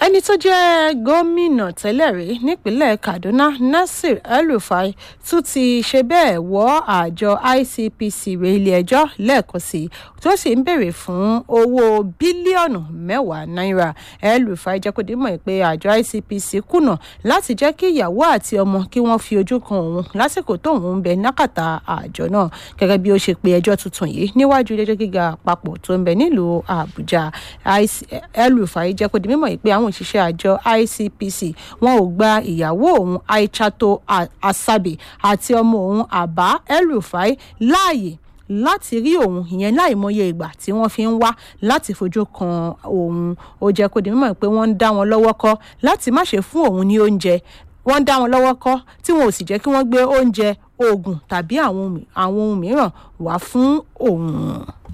ẹni tó jẹ́ gómìnà tẹ́lẹ̀ rí nípínlẹ̀ kaduna nasir el-rufai tún ti ṣe bẹ́ẹ̀ wọ́ àjọ icpc ré ilé-ẹjọ́ lẹ́ẹ̀kan sí i tó sì ń béèrè fún owó bílíọ̀nù mẹ́wàá náírà el-rufai jẹ́ kó dé mọ̀ pé àjọ icpc kùnà láti jẹ́ kí ìyàwó àti ọmọ kí wọ́n fi ojú kan òun lásìkò tóun ń bẹ nákàtà àjọ náà gẹ́gẹ́ bí ó ṣe pe ẹjọ́ tuntun yìí níwájú ilé-ẹjọ́ gíga àpapọ̀ tó ń bẹ nílùú àbújá el-rufai jẹ́ kó di mímọ̀ pé àwọn òṣìṣẹ́ àjọ icpc wọn ò gba ìyàwó òun aichato asabe àti ọmọ òun àbá el-rufai láàyè láti rí òun ìyẹn láìmọye ìgbà tí wọ́n fi ń wá láti fojú kan òun ó jẹ́ kó di mímọ̀ pé wọ́n ń dá wọn lọ́wọ́ kọ́ láti má ṣe fún òun ní oúnjẹ wọ́n ń dá wọn lọ́wọ́ kọ́ tí wọn ò sì jẹ́ kí wọ́n gbé oúnjẹ oògùn tàbí àwọn ohun mìíràn wá fún òun.